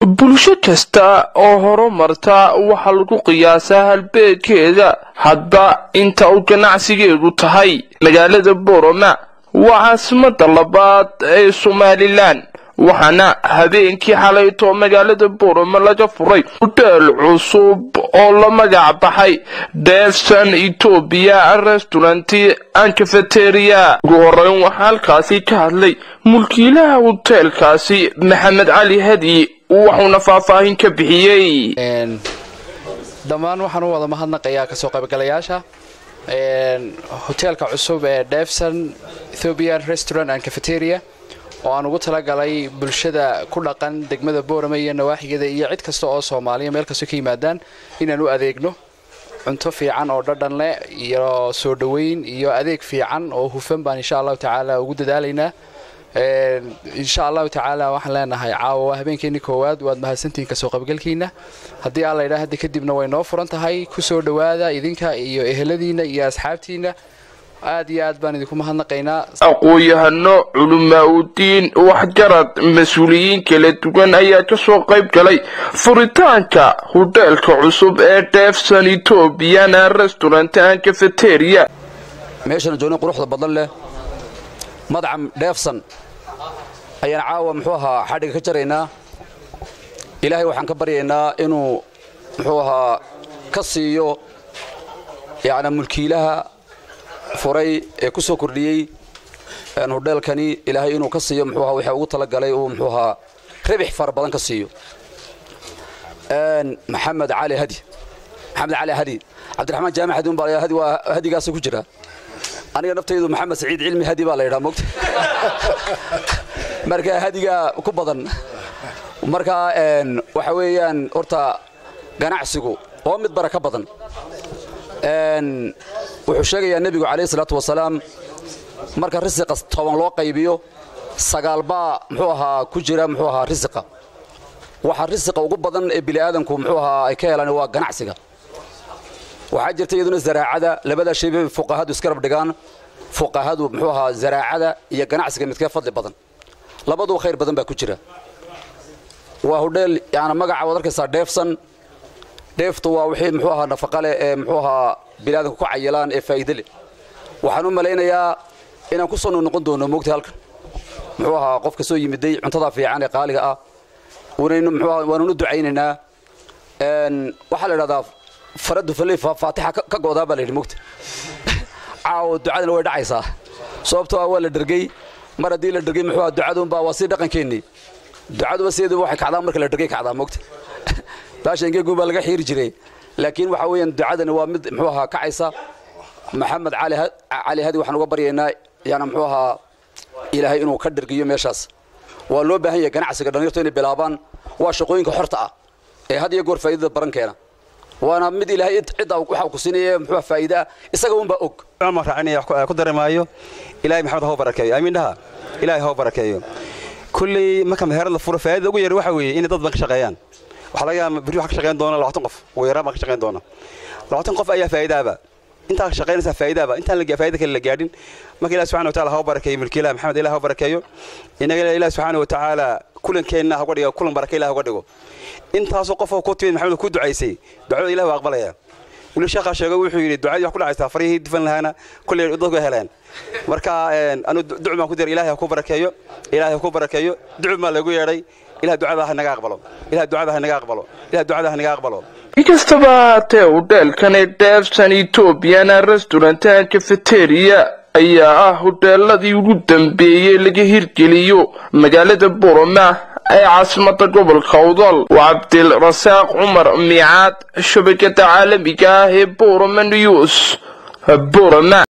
bulsho kasta oo horumarta waxaa lagu qiyaasaa halbeedkeeda hadba inta uu ganacsigeedu tahay magaalada boroma waa caasimada labaad ee somalilan waxaana habeenkii xalayto magaalada boroma laga furay hudheel cusub oo la magac baxay deefsan etoobiya restauranti an cafeteria ugu horeyn waxaa halkaasi ka hadlay mulkiilaha hoteelkaasi maxamed cali hadi waxuuna faahfaahin ka bixiyey dhammaan waxaan u wada mahadnaqayaa kasoo qaybgalayaasha hoteelka cusub ee defson ethiopian restaurant and cafeteria oo aan ugu talagalay bulshada ku dhaqan degmada boorame iyo nawaaxigeeda iyo cid kasta oo soomaaliya meel kastoo ka yimaadaan inaan u adeegno cunto fiican oo dhadhan leh iyo soo dhoweyn iyo adeeg fiican oo hufan baan insha allahu tacaala ugu dadaalaynaa insha allahu tacaala waxaan leenahay caawa waa habeenkeeni koowaad waad mahadsantihiin kasoo qaybgalkiina haddii alla idhaa hadda kadibna way noo furan tahay kusoo dhowaada idinka iyo eheladiina iyo asxaabtiina aad iyo aad baan idinku mahadnaqaynaa aqoon-yahano culamaa udiin waxgarad mas-uuliyiin kala duwan ayaa kasoo qayb galay furitaanka hudheelka cusub ee deefsan etobian restaurant an cafeteria meeshana joogni quruxda badan leh madcam dheefsan ayaan caawa muxuu ahaa xadhiga ka jaraynaa ilaahay waxaan ka baryaynaa inuu muxuu ahaa ka siiyo yacni mulkiilaha furay ee ku soo kordhiyey hudheelkani ilaahay inuu ka siiyo muxuu ahaa wixii ugu talagalay uu muxuu ahaa ribix fara badan ka siiyo maxamed cali hadi maxamed cali hadi cabdiraxmaan jaamac hadi unbaa hadi waa hadigaasa ku jira aniga naftaydu maxamed saciid cilmi hadi baa la yidhaha mogta marka hadiga ku badan marka waxa weeyaan horta ganacsigu oo mid bara ka badan wuxuu sheegayaa nebigu calayhi salaatu wasalaam marka risiqa toban loo qaybiyo sagaal baa muxuu ahaa ku jira muxuu ahaa risiqa waxa risiqa ugu badan ee bini'aadanku muxuu ahaa ay ka helaan waa ganacsiga waxaa jirta iyaduna zaraacada labadaa shay bay fuqahadu iskarab dhigaan fuqahadu muxuu ahaa zaraacada iyo ganacsiga midkee fadli badan labaduba khayr badan baa ku jira waa hudheel yaani magaca waad arkaysaa dheefsan dheeftu waa wixii muxuu ahaa nafaqa leh ee muxuu ahaa biniaadanku ku cayilaan ee faa'iide leh waxaan u malaynayaa inaan ku soo noqon doono moogta halkan muxuu ahaa qofka soo yimiday cuntada fiican ee qaaliga ah wanaynu muxuu ahaa waanuna ducaynaynaa waxaa la idhahdaa faradu faley faatixa ka goodaa baa la yidhi moogta caawo ducadana way dhacaysaa sababtoo ah waa la dhergey mar haddii la dhergey muxuu ahaa ducaduunbaa waa sii dhaqankeennii ducaduba sideeduba waxay kacdaa marka la dhergey kacdaa moogta baasha ingeegun baa laga xiiri jiray laakiin waxa weeyaan ducadani waa mid muxuu ahaa kacaysa maxamed cali hadi waxaan uga baryaynaa yani muxuu ahaa ilaahay inuu ka dhergiyo meeshaas waa loo baahan yahay ganacsiga dhallinyarto inay bilaabaan waa shaqooyinka xorta ah ee had iyo goor faa'iidada baran keena waana mid ilaahay cidda waxa ku siinaya muxuu faa'iida ah isaga unbaa og ma raacinaya ku dareemaayo ilaahay maxamed ha barakeeyo amiin dhaha ilaahay ha barakeeyo kulley marka meherad la furo faa'iidada ugu yar waxa weeye inay dad badan ka shaqeeyaan waxaa laga yaabaa berri waxa ka shaqeyn doona labaatan qof ugu yaraan baa ka shaqeyn doona labaatan qof ayaa faa'iidaaba intaa ka shaqeynaysaa faa'iidaaba intaan la faa'iida kale la gaadhin marka ilaah subxaana wataala ha u barakeeyo mulkiilaha maxamed ilaah ha u barakeeyo inaga ilaah subxaana watacaala kulankeenna ha uga dhigo kulan barake ilaah uga dhigo intaasoo qofoo ku timid maxamed ku ducaysay ducada ilaah waa aqbalaya weli sheekhaa sheegay wuxuu yidhi ducadii wax ku dhacaysaa farihii difan lahaana kulley dadku heleen marka anu ducu baan ku diray ilaahay ha ku barakeeyo ilaahay ha ku barakeeyo ducu baa lagu yeedhay ilaah ducada ha naga aqbalo ilaah ducada ha naga aqbalo ilaah ducada ha naga aqbalo inkastaba haatee hudheelkani deefsan etobian restaurant an cafeteria ayaa ah hudheeladii ugu dambeeyey laga hirgeliyo magaalada boroma ee caasimada gobolka udal waa cabdilrasaaq cumar miicaad shabakada caalamiga ah ee boroma news boroma